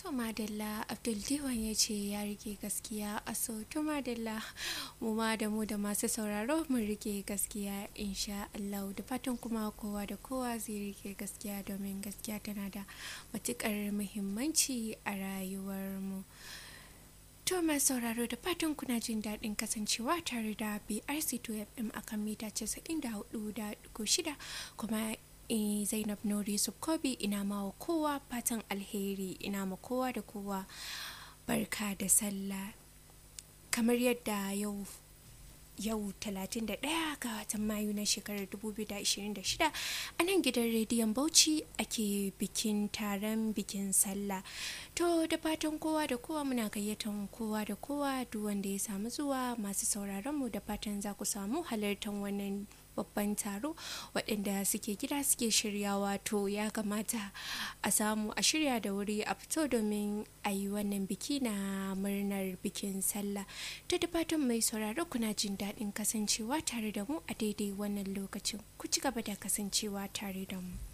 To Madalla Abdul Diwan ya ce ya rike gaskiya a so to Madalla mu ma da mu da masu sauraro mun rike gaskiya insha Allah da fatan kuma kowa da kowa zai rike gaskiya domin gaskiya tana da matukar muhimmanci a rayuwar mu. To mai sauraro da fatan kuna jin daɗin kasancewa tare da BRC 2FM akan mita 94.6 kuma eh, Zainab Nuri Subkobi ina ma kowa fatan alheri ina ma kowa da kowa barka da sallah kamar yadda yau yau 31 ga watan mayu na shekarar 2026 a nan gidan rediyon bauchi ake bikin taron bikin sallah to da fatan kowa da kowa muna gayyatan kowa da kowa duk wanda ya samu zuwa masu sauraron mu da fatan za ku samu halartar wannan babban taro waɗanda suke gida suke shiryawa to ya kamata a samu a shirya da wuri a fito domin a yi wannan biki na murnar bikin sallah ta da fatan mai sauraro kuna jin daɗin kasancewa tare da mu a daidai wannan lokacin ku ci gaba da kasancewa tare da mu